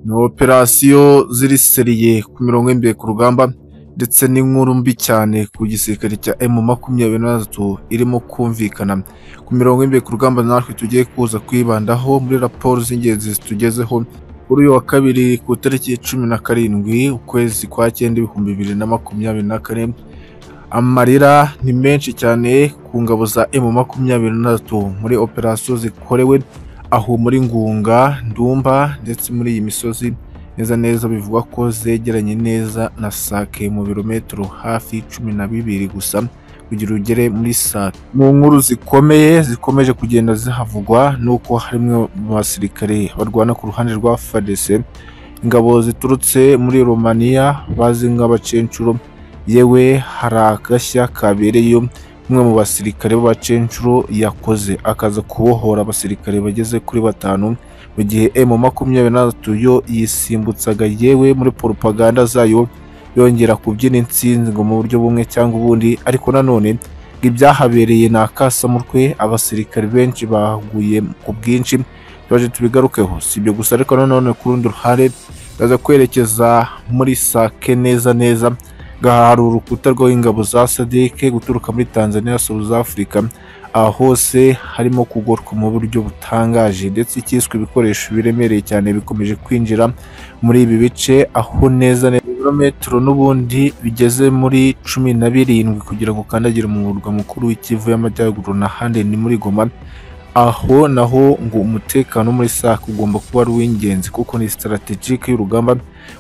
ni operasiyo ziri seriye ku mirongo y'imbere ku rugamba ndetse n'inkuru mbi cyane ku gisirikare cya emu makumyabiri na gatatu irimo kumvikana ku mirongo y'imbere ku rugamba natwe tugiye kuza kwibandaho muri raporo z'ingenzi zitugezeho kuri uyu wa kabiri ku itariki cumi na karindwi ukwezi kwa cyenda ibihumbi bibiri na makumyabiri na kane amarira ni menshi cyane ku ngabo za emu makumyabiri na gatatu muri operasiyo zikorewe aho muri ngunga ndumba ndetse muri iyi misozi neza neza bivugwa ko zegeranye neza na sake mu birometero hafi cumi na bibiri gusa kugira ugere muri sake mu nkuru zikomeye zikomeje kugenda zihavugwa nuko harimwe mu basirikare barwana ku ruhande rwa fadese ingabo ziturutse muri romaniya bazwi nk'abacencuro yewe hari agashya kabereyeyo umwe mu basirikare b'abacencuro yakoze akaza kubohora abasirikare bageze kuri batanu mu gihe emu makumyabiri na gatatu yo yisimbutsaga yewe muri poropaganda zayo yongera kubyina insingo mu buryo bumwe cyangwa ubundi ariko nanone ngo ibyahabereye ni akasamutwe abasirikare benshi baguye ku bwinshi twaje tubigarukeho si ibyo gusa ariko nanone ku rundi ruhande baza kwerekeza muri sake neza neza ngaha hari urukuta rwaho ingabo za sadike guturuka muri tanzania south africa aha hose harimo kugorwa mu buryo butangaje ndetse icyiswe ibikoresho biremereye cyane bikomeje kwinjira muri ibi bice aho neza neza ibirometero n'ubundi bigeze muri cumi na birindwi kugira ngo ukandagire mu murwa mukuru w'ikivu y'amajyaruguru n'ahandi ni muri goma aho naho ngo umutekano wo muri sake ugomba kuba ari uw'ingenzi kuko ni strategic y'urugamba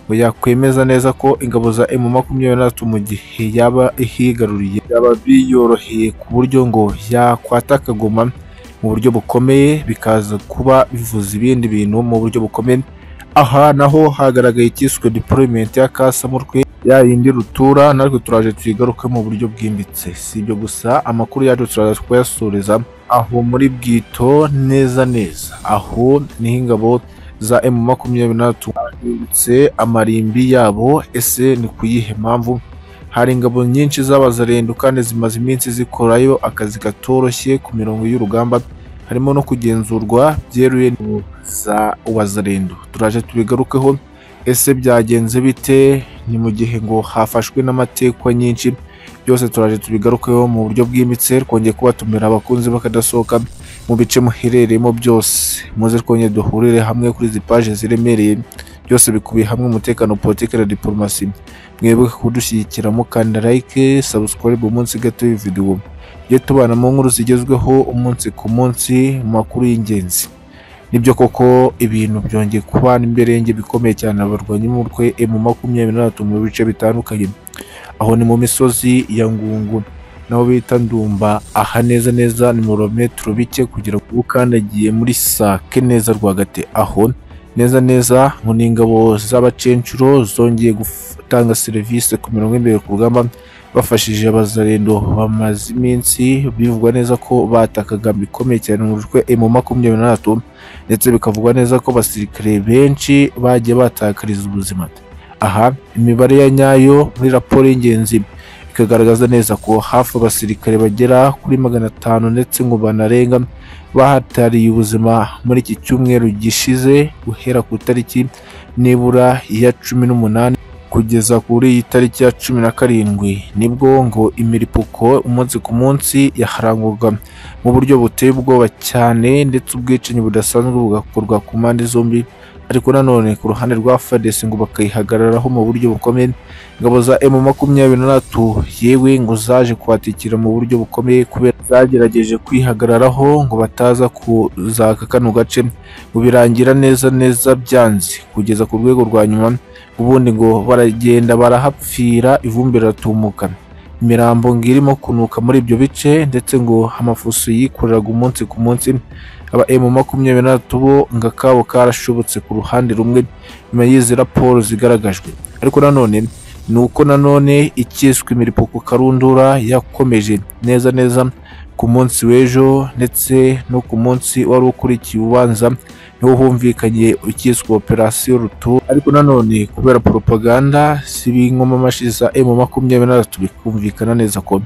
ngo yakwemeza neza ko ingabo za emu makumyabiri na gatatu mu gihe yaba ihigaruriye yaba biyoroheye ku buryo ngo yakwata akagoma mu buryo bukomeye bikaza kuba bivuza ibindi bintu mu buryo bukomeye aha naho hagaragaye icyiswe deployment ya kasamutwe ya yindi rutura natwe turaje tuyigaruke mu buryo bwimbitse si ibyo gusa amakuru yacu turaza kuyasoreza aho muri bwito neza neza aho niho ingabo za emu makumyabiri na gatatu bahindutse amarimbi yabo ese ni ku yihe mpamvu hari ingabo nyinshi z'abazarendo kandi zimaze iminsi zikorayo akazi katoroshye ku mirongo y'urugamba harimo no kugenzurwa byeruye n'ingabo za wazarendo turaje tubigarukeho ese byagenze bite ni mu gihe ngo hafashwe n'amatekwa nyinshi byose turaje tubigarukeho mu buryo bwimbitse twongeye kubatumira abakunzi bakadasohoka mu bice muherereyemo byose muze twongeye duhurire hamwe kuri izi paje ziremereye byose bikubiye hamwe umutekano politike na diporomasi mwibuke kudushyigikira mukanda like subscribe umunsi gato y'iyi video tujye tubana mu nkuru zigezweho umunsi ku munsi mu makuru y'ingenzi nibyo koko ibintu byongeye kubana imberenge bikomeye cyane abarwanyi b'umutwe emu makumyabiri na gatatu mu bice bitandukanye aho ni mu misozi ya ngungu naho bita ndumba aha neza neza ni mu birometero bike kugira ngo ukandagiye muri sake neza rwagati aho neza neza ngo ni ingabo z'abacencuro zongeye gutanga serivisi ku mirongo imbere ku rugamba bafashije abazarendo bamaze iminsi bivugwa neza ko batakaga bikomeye cyane mu rwe emu makumyabiri na gatatu ndetse bikavugwa neza ko abasirikare benshi bagiye batakariza ubuzima aha imibare ya nyayo muri raporo y'ingenzi ikagaragaza neza ko hafi abasirikare bagera kuri magana atanu ndetse ngo banarenga bahatariye ubuzima muri iki cyumweru gishize guhera ku itariki nibura ya cumi n'umunani kugeza kuri iyi tariki ya cumi na karindwi nibwo ngo imiripuko umunsi ku munsi yaharangwaga mu buryo buteye ubwoba cyane ndetse ubwicanyi budasanzwe bugakorwa ku mpande zombi ariko nanone ku ruhande rwa fadesi ngo bakayihagararaho mu buryo bukomeye ingabo za emu makumyabiri na gatatu yewe ngo zaje kuhatikira mu buryo bukomeye kubera zagerageje kwihagararaho ngo bataza kuzaka kano gace ngo birangira neza neza byanze kugeza ku rwego rwa nyuma ubundi ngo baragenda barahapfira ivumbi riratumuka imirambo ngo irimo kunuka muri ibyo bice ndetse ngo amafuso yikoreraga umunsi ku munsi aba emu makumyabiri na gatatu bo ngo akabo karashobotse ku ruhande rumwe nyuma y'izi raporo zigaragajwe ariko nanone ni uko nanone ikiswe imiripuko karundura yakomeje neza neza ku munsi w'ejo ndetse no ku munsi wari ukurikiye ubanza niho humvikanye ukiswe operasiyo rutu ariko nanone kubera poropaganda si b'inkomamashi za emu makumyabiri na gatatu bikumvikana neza ko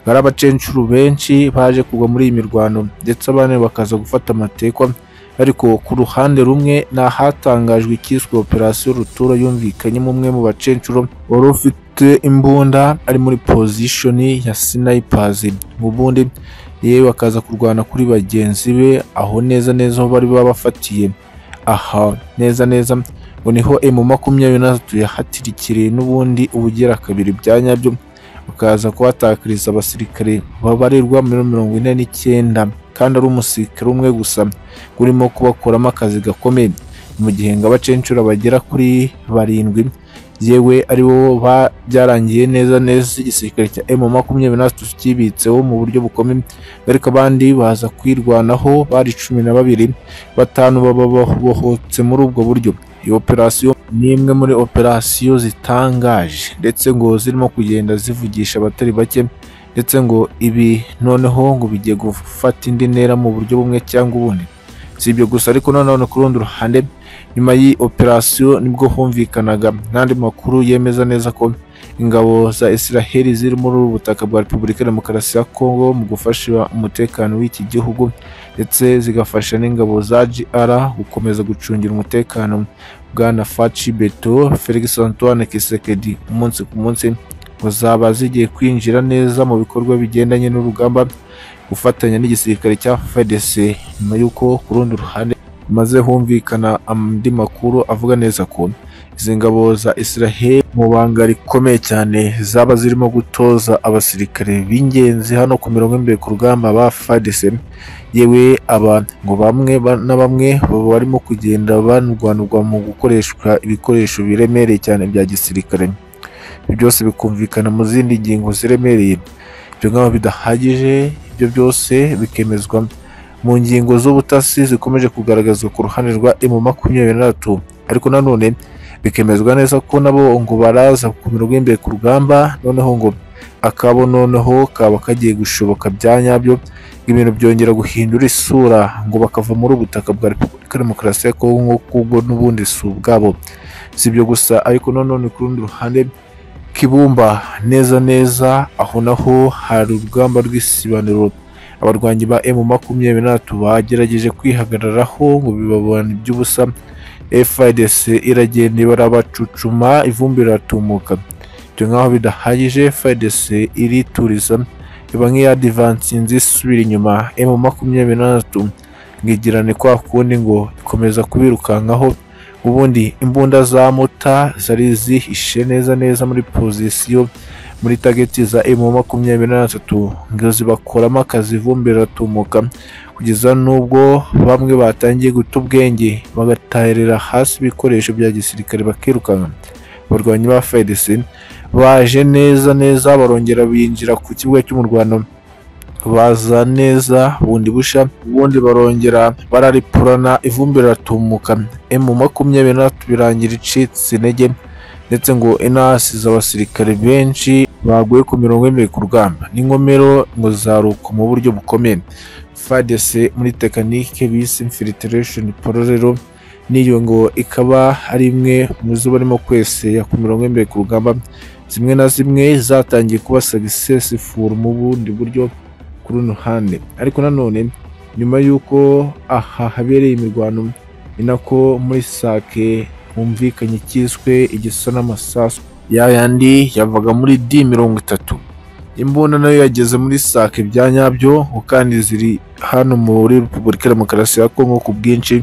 hari abacencuru benshi baje kugwa muri iyi mirwano ndetse abandi bakaza gufata amatekwa ariko ku ruhande rumwe ni ahatangajwe icyiswe operasiyo rutura yumvikanyemo umwe mu bacenshuro wari ufite imbunda ari muri pozishoni ya sinayipazi ubundi yewe akaza kurwana kuri bagenzi be aho neza neza aho bari babafatiye aha neza neza ngo niho emu makumyabiri n'atatu yahatirikiriye n'ubundi ubugira kabiri bya nyabyo bakaza kuhatakariza abasirikare babarirwa muri mirongo ine n'icyenda kandi ari umusirikare umwe gusa urimo kubakuramo akazi gakomeye mu gihe ngo abacenshura bagera kuri barindwi yewe ari bo ba- byarangiye neza neza igisirikare cya emu makumyabiri n'atatu kibitseho mu buryo bukomeye ariko abandi baza kwirwanaho bari cumi na babiri batanu baba babohotse muri ubwo buryo iyi operasiyo ni imwe muri operasiyo zitangaje ndetse ngo zirimo kugenda zivugisha abatari bake ndetse ngo ibi noneho ngo bigiye gufata indi ntera mu buryo bumwe cyangwa ubundi si ibyo gusa ariko nanone ku rundi ruhande nyuma y'iyi operasiyo nibwo humvikanaga n'andi makuru yemeza neza ko ingabo za israheli ziri muri ubu butaka bwa repubulika ya demokarasi ya kongo mu gufasha umutekano w'iki gihugu ndetse zigafasha n'ingabo za GR gukomeza gucungira umutekano bwana Faci Beto Felix Antoine Kisekedi umunsi ku munsi ngo zaba zigiye kwinjira neza mu bikorwa bigendanye n'urugamba gufatanya n'igisirikare cya FARDC nyuma y'uko ku rundi ruhande maze humvikana andi makuru avuga neza ko izi ngabo za Israel mu banga rikomeye cyane zaba zirimo gutoza abasirikare b'ingenzi hano ku mirongo imbere ku rugamba ba FARDC yewe aba ngo bamwe ba- na bamwe baba barimo kugenda banurwanurwa mu gukoreshwa ibikoresho biremereye cyane bya gisirikare ibyo byose bikumvikana mu zindi ngingo ziremereye ibyo nk'aho bidahagije ibyo byose bikemezwa mu ngingo z'ubutasi zikomeje kugaragazwa ku ruhande rwa emu makumyabiri n'atatu ariko nanone bikemezwa neza ko nabo ngo baraza ku mirongo y'imbere ku rugamba noneho ngo akabo noneho kaba kagiye gushoboka bya nyabyo ibintu byongera guhindura isura ngo bakava muri ubu butaka bwa repubulika ya demokarasi ya kongo kubwo n'ubundi si ubwabo si ibyo gusa ariko nanone ku rundi ruhande Kibumba neza neza aho naho hari urugamba rw'isibaniro abarwanyi ba emu makumyabiri n'atatu bagerageje kwihagararaho ngo bibabona iby'ubusa FIDC iragenda barabacucuma ivumbi riratumuka ibyo nk'aho bidahagije FIDC irituriza iba nk'iyadivansi nzi isubira inyuma emu makumyabiri n'atatu ngo igirane kwa kundi ngo ikomeza kubirukankaho ubundi imbunda za mota zari zihishe neza neza muri pozisiyo muri tageti za emu makumyabiri n'atatu ngo zibakuramo akazi ivumbi riratumuka kugeza n'ubwo bamwe batangiye guta ubwenge bagataherera hasi ibikoresho bya gisirikare bakirukanka abarwanyi ba FARDC baje neza neza barongera binjira ku kibuga cy'umurwano baza neza bundi busha ubundi barongera bararipurana ivumbi riratumuka emu makumyabiri n'atatu birangira icitse intege ndetse ngo inahasize abasirikare benshi baguye ku mirongo yemewe ku rugamba n'inkomero ngo zaruka mu buryo bukomeye fadese muri tekanike bise infiltration pororero n'iyo ngo ikaba ari imwe mu zo barimo kwese ya ku mirongo yemewe ku rugamba zimwe na zimwe zatangiye kuba successful mu bundi buryo ku runo ruhande ariko nanone nyuma y'uko aha habereye imirwano ni nako muri sake humvikanye icyiswe igisa n'amasasu ya yandi yavaga muri D mirongo itatu imbunda nayo yageze muri sake bya nyabyo ngo kandi ziri hano muri repubulika ya demokarasi ya kongo ku bwinshi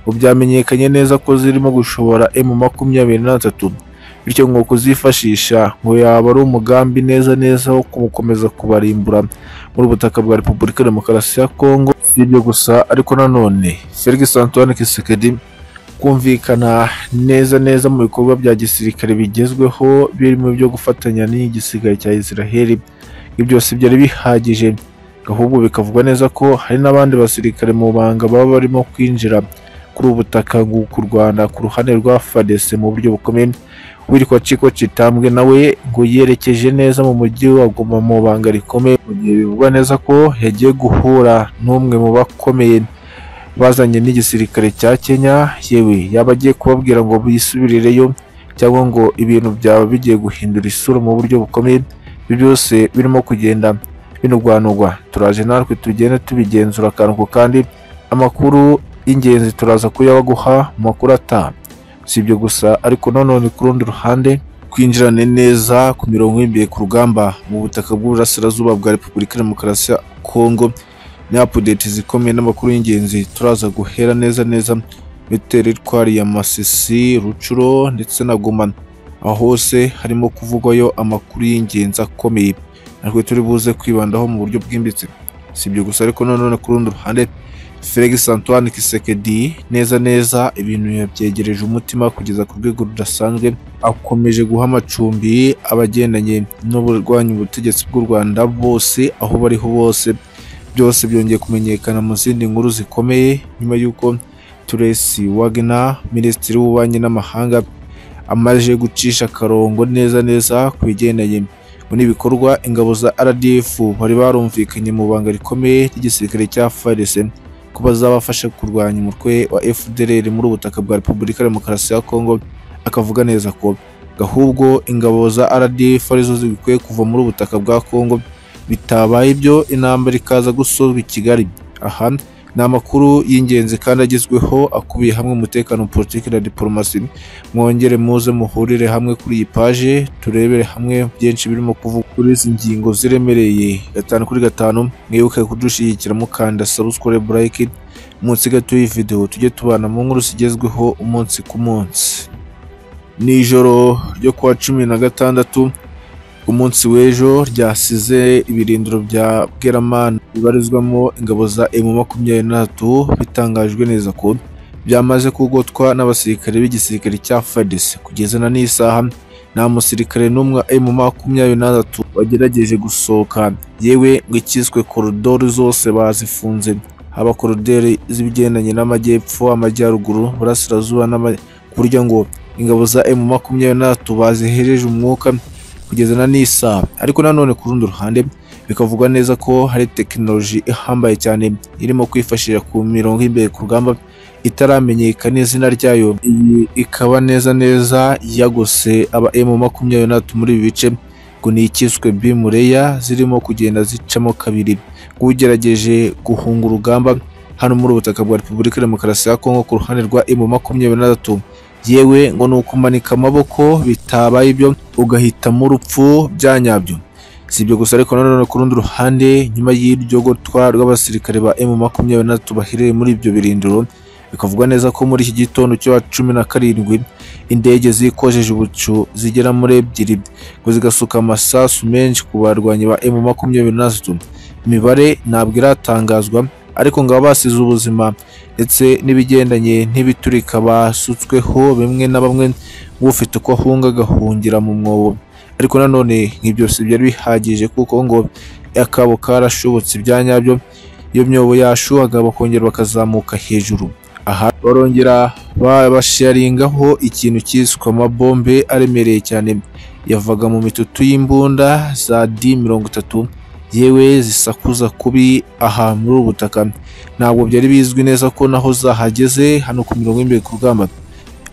ngo byamenyekanye neza ko zirimo gushobora emu makumyabiri n'atatu bityo ngo kuzifashisha ngo yaba ari umugambi neza neza wo gukomeza kubarimbura muri ubutaka bwa Repubulika ya Demokarasi ya Kongo si ibyo gusa ariko nanone Felix Antoine Tshisekedi kumvikana neza neza mu bikorwa bya gisirikare bigezweho birimo byo gufatanya n'igisirikare cya Israel ibyo byose byari bihagije ahubwo bikavugwa neza ko hari n'abandi basirikare mu banga baba barimo kwinjira kuri ubu butaka ngo kurwana ku ruhande rwa FARDC mu buryo bukomeye witwa Chiko Chitambwe nawe ngo yerekeje neza mu mujyi wa Goma mu banga rikomeye mu gihe bivugwa neza ko yagiye guhura n'umwe mu bakomeye bazanye n'igisirikare cya Kenya yewe yaba agiye kubabwira ngo bisubirireyo cyangwa ngo ibintu byaba bigiye guhindura isura mu buryo bukomeye ibyo byose birimo kugenda binurwanurwa turaje natwe tugenda tubigenzura akantu ku kandi amakuru y'ingenzi turaza kuyabaguha mu makuru atanu si ibyo gusa ariko nanone ku rundi ruhande twinjirane neza ku mirongo y'imbere ku rugamba mu butaka bw'uburasirazuba bwa repubulika ya demokarasi ya kongo ni apudeti zikomeye n'amakuru y'ingenzi turaza guhera neza neza muri teritwari ya masisi rucuro ndetse na goma aho hose harimo kuvugwayo amakuru y'ingenzi akomeye natwe turi buze kwibandaho mu buryo bwimbitse si ibyo gusa ariko nanone ku rundi ruhande felix antoine kisekedi neza neza ibintu yabyegereje umutima kugeza ku rwego rudasanzwe akomeje guha amacumbi abagendanye n'uburwanya ubutegetsi bw'u rwanda bose aho bariho bose byose byongeye kumenyekana mu zindi nkuru zikomeye nyuma y'uko turesi wagna minisitiri w'ububanyi n'amahanga amaze gucisha akarongo neza neza ku bigendanye muri bikorwa ingabo za rdf bari barumvikanye mu banga rikomeye ry'igisirikare cya farese ko bazabafasha kurwanya umutwe wa FDLR muri ubutaka bwa Repubulika ya Demokarasi ya Kongo akavuga neza ko gahubwo ingabo za RDF arizo zikwiye kuva muri ubutaka bwa Kongo bitabaye ibyo intambara ikaza gusozwa i Kigali aha ni amakuru y'ingenzi kandi agezweho akubiye hamwe umutekano politiki na diporomasi mwongere muze muhurire hamwe kuri iyi paje turebere hamwe byinshi birimo kuvuga kuri izi ngingo ziremereye gatanu kuri gatanu mwibuke kudushyigikira mukanda sabusikore burayiki munsi gato y'iyi videwo tujye tubana mu nkuru zigezweho umunsi ku munsi ni ijoro ryo kuwa cumi na gatandatu umunsi w'ejo ryasize ibirindiro bya Bweramana bibarizwamo ingabo za M23 bitangajwe neza ko byamaze kugotwa n'abasirikare b'igisirikare cya FARDC kugeza na n'isaha nta musirikare n'umwe wa M23 wagerageje gusohoka yewe ngo ikiswe koridoro zose bazifunze haba koridoro z'ibigendanye n'amajyepfo amajyaruguru burasirazuba n'amakurya ngo ingabo za M23 bazihereje umwuka kugeza na n'isaha ariko nanone ku rundi ruhande bikavugwa neza ko hari tekinoloji ihambaye cyane irimo kwifashisha ku mirongo y'imbere ku rugamba itaramenyekana izina ryayo iyi ikaba neza neza yagose aba emu makumyabiri n'atatu muri ibi bice ngo ni ikiswe bimureya zirimo kugenda zicamo kabiri ugerageje guhunga urugamba hano muri ubutaka bwa repubulika ya demokarasi ya kongo ku ruhande rwa emu makumyabiri n'atatu yewe ngo ni ukumanika amaboko bitabaye ibyo ugahitamo urupfu byanyabyo si ibyo gusa ariko nanone ku rundi ruhande nyuma y'iryo gotwa rw'abasirikare ba emu makumyabiri na batatu baherereye muri ibyo birindiro bikavugwa neza ko muri iki gitondo cyo cumi na karindwi indege zikojeje ubucu zigera muri ebyiri ngo zigasuka amasasu menshi ku barwanyi ba emu makumyabiri na batatu imibare ntabwo iratangazwa ariko ngo basize ubuzima ndetse n'ibigendanye n'ibiturika basutsweho bimwe na bamwe ufite uko ahunga agahungira mu mwobo ariko nanone nk'ibyo si byari bihagije kuko ngo akabo karashobotse ibya nyabyo iyo myobo yashuhaga bakongera bakazamuka hejuru aha barongera babasharingaho ikintu cyiswe amabombe aremereye cyane yavaga mu mitutu y'imbunda za di mirongo itatu yewe zisakuza kubi aha muri ubu butaka ntabwo byari bizwi neza ko naho zahageze hano ku mirongo y'imbere ku rugamba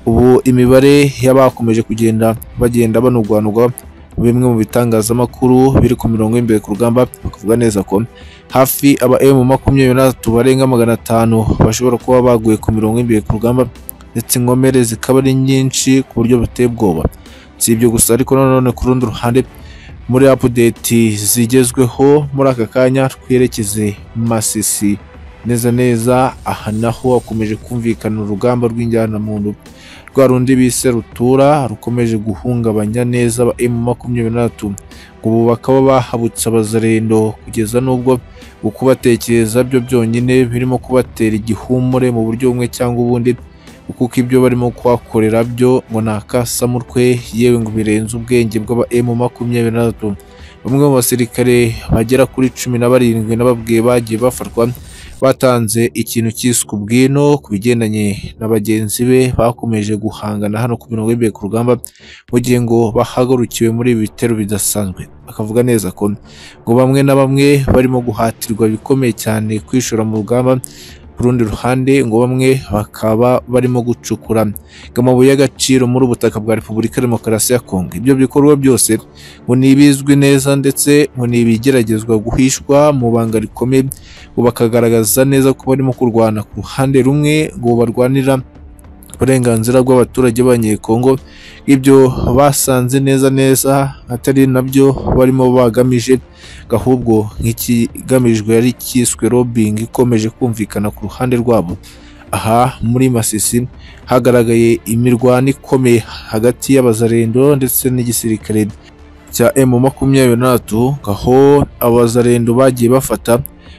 ubu imibare y'abakomeje kugenda bagenda banurwanurwa bimwe mu bitangazamakuru biri ku mirongo y'imbere ku rugamba bakavuga neza ko hafi aba emu makumyabiri n'atatu barenga magana atanu bashobora kuba baguye ku mirongo y'imbere ku rugamba ndetse inkomere zikaba ari nyinshi ku buryo buteye ubwoba si ibyo gusa ariko nanone ku rundi ruhande muri apudeti zigezweho muri aka kanya twerekeze masisi neza neza aha naho hakomeje kumvikana urugamba rw'injyanamuntu rwa rundi bise rutura rukomeje guhungabanya neza aba emu makumyabiri n'atatu ubu bakaba bahabutse abazarendo kugeza n'ubwo ukubatekereza byo byonyine birimo kubatera igihumure mu buryo bumwe cyangwa ubundi kuko ibyo barimo kuhakorera byo ngo ni akasamutwe yewe ngo birenze ubwenge bw'aba emu makumyabiri na batatu bamwe mu basirikare bagera kuri cumi na barindwi n'ababwiye bagiye bafatwa batanze ikintu cyiswe ubwino ku bigendanye na bagenzi be bakomeje guhangana hano ku mirongo y'imbere ku rugamba mu gihe ngo bahagurukiwe muri ibi bitero bidasanzwe bakavuga neza ko ngo bamwe na bamwe barimo guhatirwa bikomeye cyane kwishora mu rugamba ku rundi ruhande ngo bamwe bakaba barimo gucukura amabuye y'agaciro muri ubu butaka bwa repubulika ya demokarasi ya kongo ibyo bikorwa byose ngo ni ibizwi neza ndetse ngo ni ibigeragezwa guhishwa mu banga rikomeye ngo bakagaragaza neza ko barimo kurwana ku ruhande rumwe ngo barwanira uburenganzira bw'abaturage b'abanyekongo ibyo basanze neza neza atari nabyo barimo bagamije ahubwo nk'ikigamijwe yari cyiswe robingi ikomeje kumvikana ku ruhande rwabo aha muri masisi hagaragaye imirwano ikomeye hagati y'abazarendo ndetse n'igisirikare cya emu makumyabiri na tatu aho abazarendo bagiye bafata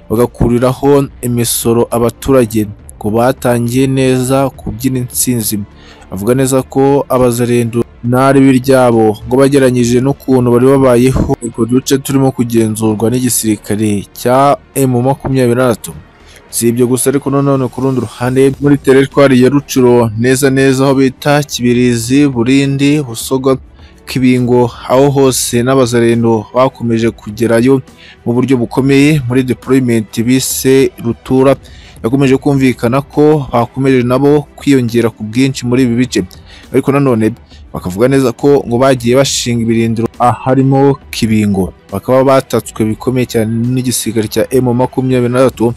bagakuriraho imisoro abaturage ko batangiye neza kubyina insinzi avuga neza ko abazarendo n'aribi ryabo ngo bageranyije n'ukuntu bari babayeho utwo duce turimo kugenzurwa n'igisirikare cya emu makumyabiri na tatu si ibyo gusa ariko nanone ku rundi ruhande muri teritwari ya rucuro neza neza aho bita kibirizi burindi busogo kibingo aho hose n'abazarendo bakomeje kugerayo mu buryo bukomeye muri deployment bise rutura yakomeje kumvikana ko bakomeje nabo kwiyongera ku bwinshi muri ibi bice ariko nanone bakavuga neza ko ngo bagiye bashinga ibirindiro harimo kibingo bakaba batatswe bikomeye cyane n'igisirikare cya emu makumyabiri na tatu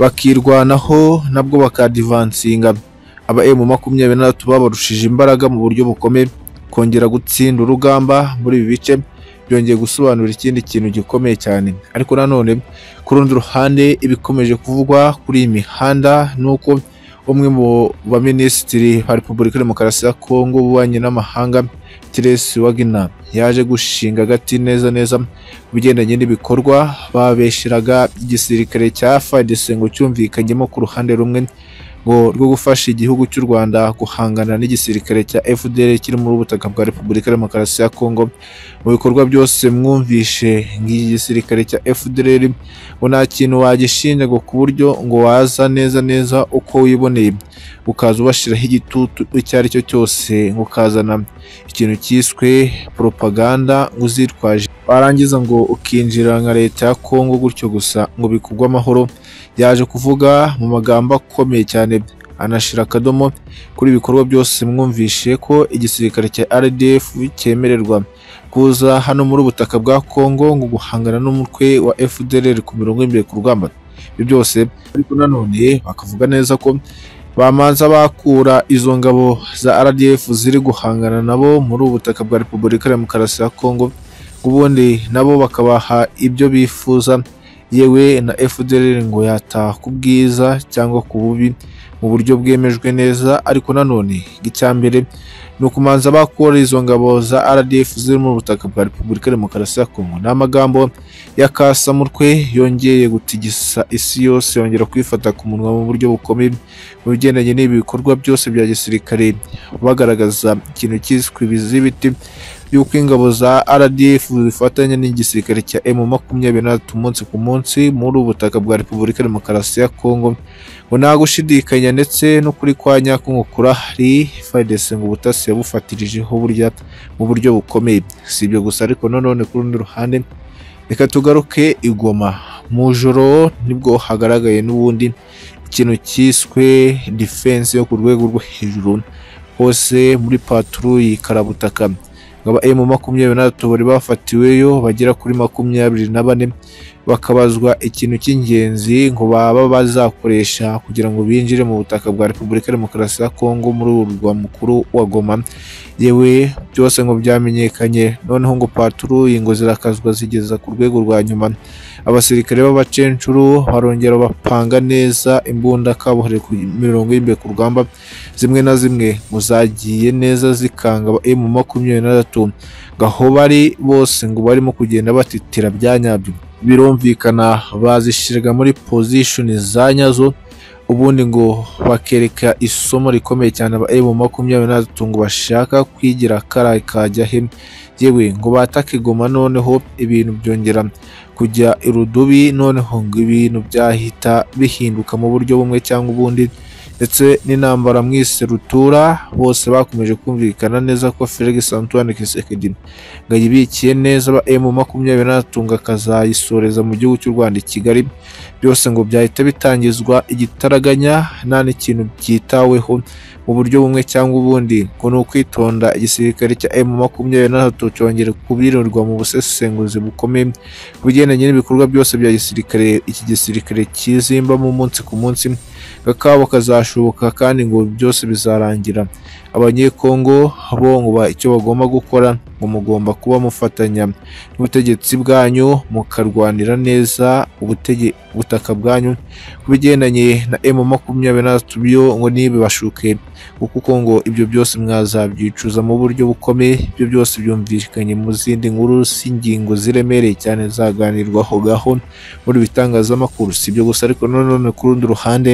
bakirwanaho nabwo bakadivansinga aba emu makumyabiri na tatu babarushije imbaraga mu buryo bukomeye kongera gutsinda urugamba muri ibi bice byongeye gusobanura ikindi kintu gikomeye cyane ariko nanone ku rundi ruhande ibikomeje kuvugwa kuri iyi mihanda ni uko umwe mu baminisitiri ba repubulika ya demokarasi ya kongo ububanyi n'amahanga Therese Wagner yaje gushinga agati neza neza ku bigendanye n'ibikorwa babesheraga igisirikare cya FARDC ngo cyumvikanyemo ku ruhande rumwe ngo rwo gufasha igihugu cy'u Rwanda guhangana n'igisirikare cya FDL kiri muri ubutaka bwa Repubulika ya Demokarasi ya Kongo mu bikorwa byose mwumvishe nk'iki gisirikare cya FDL ngo nta kintu wagishinja ngo ku buryo ngo waza neza neza uko wiboneye ukaza ubashiraho igitutu icyo ari cyo cyose ngo ukazana ikintu cyiswe propaganda ngo uzitwaje warangiza ngo ukinjira nka leta ya Kongo gutyo gusa ngo bikugwe amahoro yaje kuvuga mu magambo akomeye cyane anashira akadomo kuri ibikorwa byose mwumvishe ko igisirikare cya RDF cyemererwa kuza hano muri ubutaka bwa Kongo ngo guhangana n'umutwe wa FDLR ku mirongo imbere ku rugamba ibyo byose ariko nanone bakavuga neza ko bamanza bakura izo ngabo za RDF ziri guhangana nabo muri ubu butaka bwa Repubulika ya Demokarasi ya Kongo ubundi nabo bakabaha ibyo bifuza yewe na FDLR ngo yataha ku bwiza cyangwa ku bubi mu buryo bwemejwe neza ariko nanone icya mbere ni ukumanza bakora izo ngabo za RDF ziri mu butaka bwa Repubulika ya Demokarasi ya Kongo ni amagambo ya Kasamutwe yongeye gutigisa isi yose yongera kwifata ku munwa mu buryo bukomeye mu bigendanye n'ibi bikorwa byose bya gisirikare bagaragaza ikintu cyiswe ibizibiti y'uko ingabo za RDF zifatanya n'igisirikare cya M23 umunsi ku munsi muri ubu butaka bwa Repubulika ya Demokarasi ya Kongo ngo nta gushidikanya ndetse n'ukuri kwa nyako ngo kurahari FARDC ngo ubutasi yabufatirijeho burya mu buryo bukomeye si ibyo gusa ariko nanone ku rundi ruhande reka tugaruke i Goma mu joro nibwo hagaragaye n'ubundi ikintu cyiswe defense yo ku rwego rwo hejuru hose muri patrouille karabutaka ngaba emu makumyabiri na tatu bari bafatiweyo bagera kuri makumyabiri na bane bakabazwa ikintu cy'ingenzi ngo baba bazakoresha kugira ngo binjire mu butaka bwa repubulika ya demokarasi ya kongo muri urwa mukuru wa goma yewe byose ngo byamenyekanye noneho ngo patruyi ngo zirakazwa zigeza ku rwego rwa nyuma abasirikare b'abacencuru barongera bapanga neza imbunda kabuhariwe ku mirongo y'imbere ku rugamba zimwe na zimwe ngo zagiye neza zikanga emu makumyabiri na tatu aho bari bose ngo barimo kugenda batitira bya nyabyo birumvikana bazishyirwa muri pozishoni za nyazo ubundi ngo bakereka isomo rikomeye cyane aba emu makumyabiri na tatu ngo bashaka kwigira karaye kajya he yewe ngo batake goma noneho ibintu byongera kujya irudubi noneho ngo ibintu byahita bihinduka mu buryo bumwe cyangwa ubundi ndetse n'intambara mu iserutura bose bakomeje kumvikana neza ko Felix Antoine Tshisekedi ngo ayibikiye neza aba M makumyabiri na gatatu ngo akazayisoreza mu gihugu cy'u Rwanda i Kigali byose ngo byahita bitangizwa igitaraganya nta n'ikintu byitaweho mu buryo bumwe cyangwa ubundi ngo ni ukwitonda igisirikare cya M makumyabiri na gatatu cyongera kubyirirwa mu busesenguzi bukomeye ku bigendanye n'ibikorwa byose bya gisirikare iki gisirikare kizimbamo umunsi ku munsi kakabo kazashoboka kandi ngo byose bizarangira abanyekongo bo ngo ba- icyo bagomba gukora ngo mugomba kuba mufatanya n'ubutegetsi bwanyu mukarwanira neza ubutege- ubutaka bwanyu ku bigendanye na M makumyabiri na gatatu byo ngo ntibibashuke ngo kuko ngo ibyo byose mwazabyicuza mu buryo bukomeye ibyo byose byumvikanye mu zindi nkuru z'ingingo ziremereye cyane zaganirwaho gaho muri ibi bitangazamakuru si ibyo gusa ariko nanone ku rundi ruhande